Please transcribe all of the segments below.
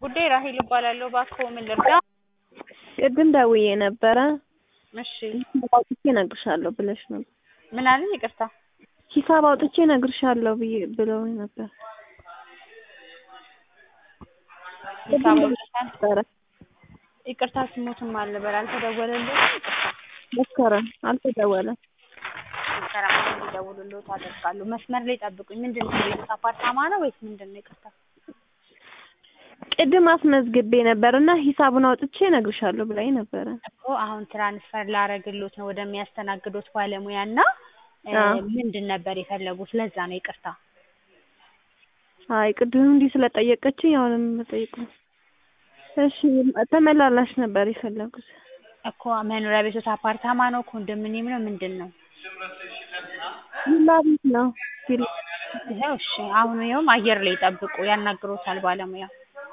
ጉዳይ ራሄል እባላለሁ። እባክዎ ምን ልርዳ? ቅድም ደውዬ ነበረ እሺ ሂሳብ አውጥቼ እነግርሻለሁ ብለሽ ነበር። ምን አለኝ? ይቅርታ ሂሳብ አውጥቼ እነግርሻለሁ ብዬ ብለውኝ ነበር። ሂሳብ አውጥተን ነበረ ይቅርታ ስሞትም አልበል አልተደወለልኝም። መስከረም አልተደወለም። መስከረም እንዲደውሉልዎት አደርጋለሁ። መስመር ላይ ጠብቁኝ። ምንድን ነው የቤት አፓርታማ ነው ወይስ ምንድን ነው? ይቅርታ ቅድም አስመዝግቤ ነበር እና ሂሳቡን አውጥቼ እነግርሻለሁ ብላኝ ነበረ። እኮ አሁን ትራንስፈር ላረግሎት ነው ወደሚያስተናግዱት ባለሙያ እና አዎ። ምንድን ነበር የፈለጉት? ለዛ ነው ይቅርታ። አይ ቅድም እንዲህ ስለጠየቀችኝ አሁንም መጠየቅ ነው። እሺ ተመላላሽ ነበር የፈለጉት። እኮ መኖሪያ ቤቶት አፓርታማ ነው ኮንዶሚኒየም ነው ምንድን ነው? ቪላ ቤት ነው። ቪላ ይኸው እሺ፣ አሁን ይኸውም አየር ላይ ጠብቁ፣ ያናግሮታል ባለሙያ።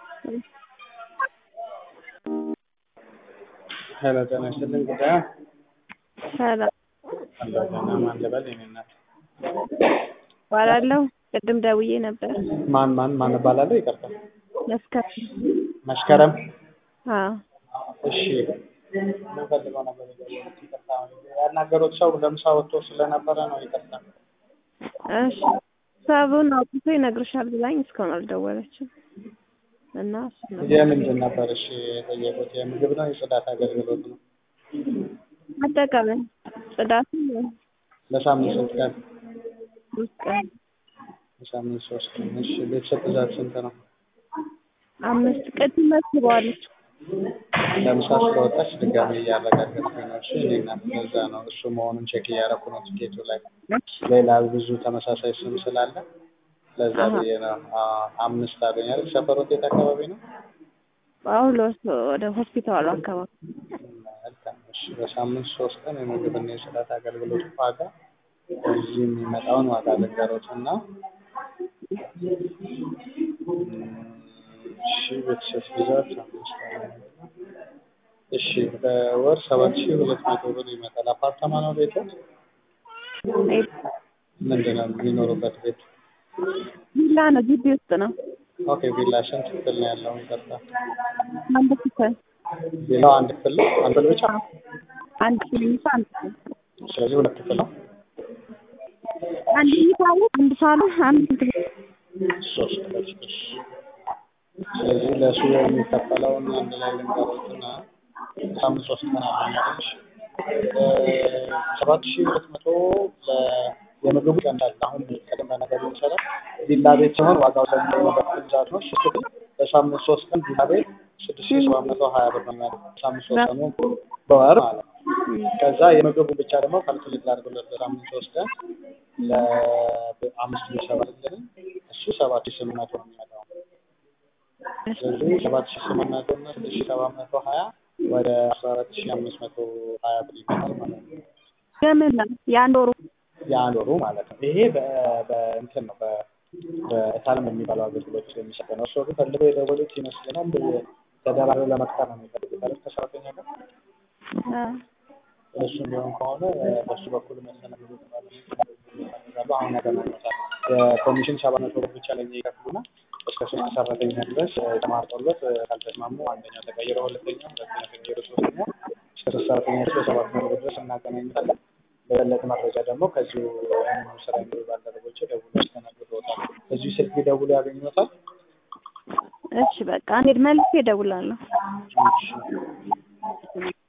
ሄሎ ጤና ይስጥልኝ ጉዳዩ ሰላም እንደገና ማን ልበል የኔ እናት እባላለሁ። ቅድም ደውዬ ነበር። ማን ማን ማን እባላለሁ ይቅርታ መስከረም መስከረም አዎ እሺ ምን ፈልገው ነበር የደወሉት ይቅርታ ያናገሩት ሰው ለምሳ ወጥቶ ስለነበረ ነው ይቅርታ እሺ ሂሳቡን አውጥቶ ይነግርሻል ብላኝ እስካሁን አልደወለችም እና እሱ ነው የምንድን ነበር እሺ የጠየቁት የምግብ ነው የጽዳት አገልግሎት ነው አጠቃላይ ጽዳቱ ለሳምንት ስንት ቀን ሶስት ቀን ለሳምንት ሶስት ቀን እሺ ቤተሰብ ብዛት ስንት ነው አምስት ቅድም መስበዋለች ለምሳ ስለወጣች ድጋሚ እያረጋገጥኩኝ ነው እሺ እኔ እናት ለዛ ነው እሱ መሆኑን ቼክ እያደረኩ ነው ቲኬቱ ላይ ሌላ ብዙ ተመሳሳይ ስም ስላለ ለዛ አሃ። ብዬ ነው አዎ፣ አምስት አለኝ አይደል ሰፈሮት የት አካባቢ ነው ጳውሎስ ወደ ሆስፒታሉ አካባቢ መልካም እሺ በሳምንት ሶስት ቀን የምግብና የጽዳት አገልግሎት ዋጋ እዚህ የሚመጣውን ዋጋ ልንገሮት እና እሺ ቤተሰብ ብዛት አምስት አለኝ። እሺ በወር ሰባት ሺህ ሁለት መቶ ብር ይመጣል አፓርታማ ነው ቤቱ ምንድን ነው የሚኖሩበት ቤት ቪላ ነው ግቢ ውስጥ ነው ኦኬ ቪላ ስንት ክፍል ነው ያለው ይቅርታ አንድ ክፍል ቪላው አንድ ክፍል ነው አንድ ክፍል ብቻ አንድ ክሊኒክ አንድ ክፍል ስለዚህ ሁለት ክፍል ነው አንድ መኝታ ቤት አንድ ሳሎን አንድ ክፍል ሶስት ክፍል እሺ ስለዚህ ለሱ የሚከፈለውን አንድ ላይ ልንገሮትና ሳምንት ሶስት ቀን አለች ሰባት ሺህ ሁለት መቶ የምግቡ ይቀንሳል አሁን ቅድመ ነገር መሰረት ቪላ ቤት ሲሆን ዋጋው ስለሚለይበት ብዛት ነው እሺ ክፍል በሳምንት ሶስት ቀን ቪላ ቤት ስድስት ሺህ ሰባት መቶ ሀያ ብር ነው የሚያደርግ ሳምንት ሶስት ቀኑ በወር ማለት ነው ከዛ የምግቡ ብቻ ደግሞ ካልኩሌት ላድርግለት በሳምንት ሶስት ቀን ለአምስት ቤተሰብ አይደለም እሱ ሰባት ሺህ ስምንት መቶ ነው የሚመጣው ስለዚህ ሰባት ሺህ ስምንት መቶ እና ስድስት ሺህ ሰባት መቶ ሀያ ወደ አስራ አራት ሺህ አምስት መቶ ሀያ ብር ይመጣል ማለት ነው የምን ነው የአንድ ወሩ የአንድ ወሩ ማለት ነው ይሄ በ- በእንትን ነው በ- በእታለም የሚባለው አገልግሎት ውስጥ የሚሰጥ ነው እርስዎ ግን ፈልገው የደወሉት ይመስለናል ተደራርበው ለመቅጠር ነው የሚፈልጉት አይደል ከሰራተኛ ጋር እሱ ቢሆን ከሆነ በሱ በኩል መሰናበቱ ይፈልጋሉ አሁን ያገናኙታል የኮሚሽን ሰባት መቶ ብር ብቻ ለኛ ይከፍሉና እስከ ሶስት ሰራተኛ ድረስ ተማርጦለት ካልተስማሙ አንደኛው ተቀይሮ ሁለተኛው ሁለተኛው ተቀይሮ ሶስተኛው እስከ ሶስት ሰራተኛ ድረስ በሰባት መቶ ብር ድረስ እናገናኙታለን በበለጠ መረጃ ደግሞ ከዚሁ ይህንኑ ስራ የሚሉ ባልደረቦች ደውሎ ያስተናግድዎታል እዚሁ ስልክ ቢደውሉ ያገኙታል እሺ በቃ እንሂድ መልሼ እደውላለሁ እሺ